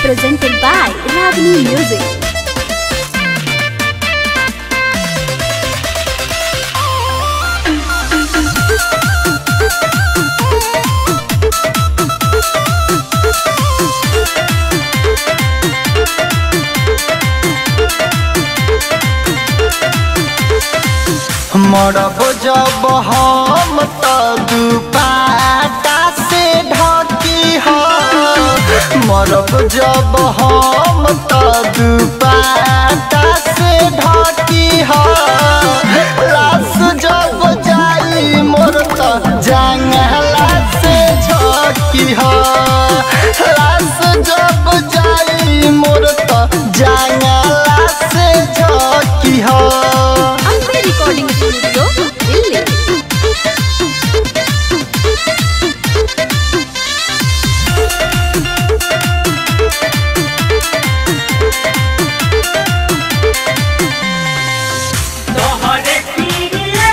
presented by Ragini Music. मरब जब हम त दुपाटा से ढकी ह मरब जब हम त दुपाटा से ढकी ह लाश जब जाई मोर त जंगला से झकी ह लाश जब जाई मोर त जंगला से झकी ह Ambe Recording Studio, Delhi. तोहरे पीरिये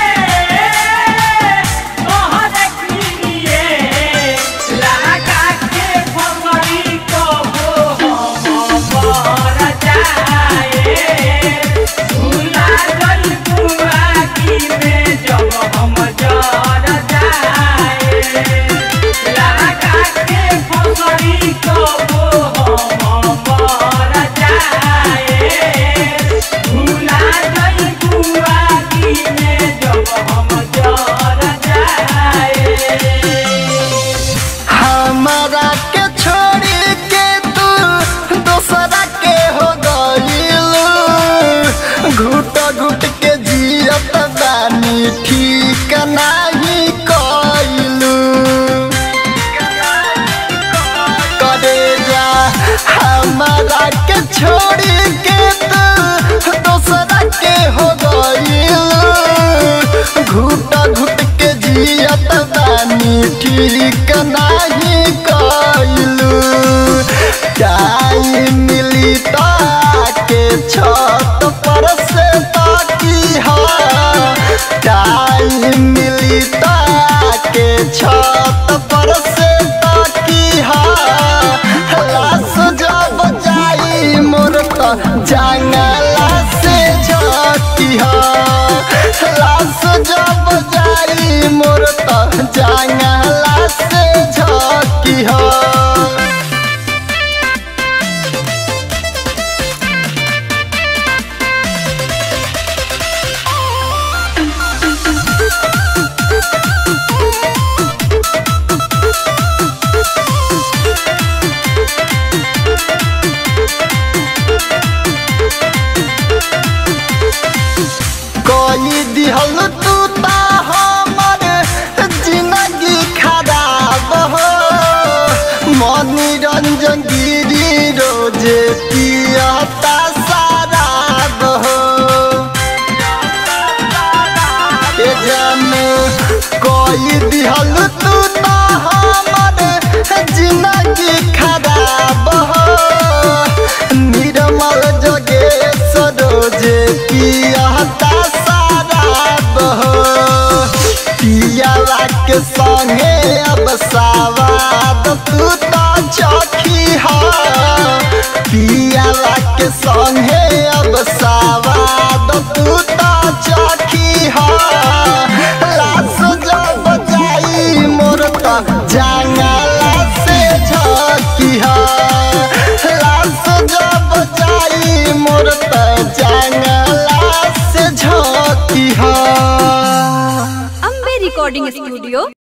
तोहरे पीरिये लगा के फमरी को हो मर जाए भूला गई बुआ की में जब हम जर जाए लगा के फमरी को हो मर जाए भूला गई बुआ की में जब हम जर जाए हमारा के छोड़ी के तू दूसरा के हो गईल घुट घुट के जियत बानी ठीक नाही कइलू करे जा हमारा के छोड़ी के तू दूसरा के हो गईल घुट घुट के जियत बानी ठीक नाही कइलू टाइम मिली के छत पर से ताकी हा टाइम मिली के छत पर से ताकी हा लाश जब जाई मोर त जंगला से झकी हा लाश जब जाई मोर त जंगला से झकी हा कोई दिहल तू ता हमर जिंदगी खराब हो मनी रंजन गिरी रोजे पियता शराब हो ए जान कोई दिहल तू ता हमर जिंदगी खराब हो निर्मल जोगेश रोजे पियता शराब हो पियावा के संगे अब सवाद तू तो चखी हो पियावा के संगे अब सवाद तू तो चखी हो लाश जब जाई मोर त जंगला से झकी हो लाश जब जाई मोर त जंगला से झकी हो Ambe Recording Studio,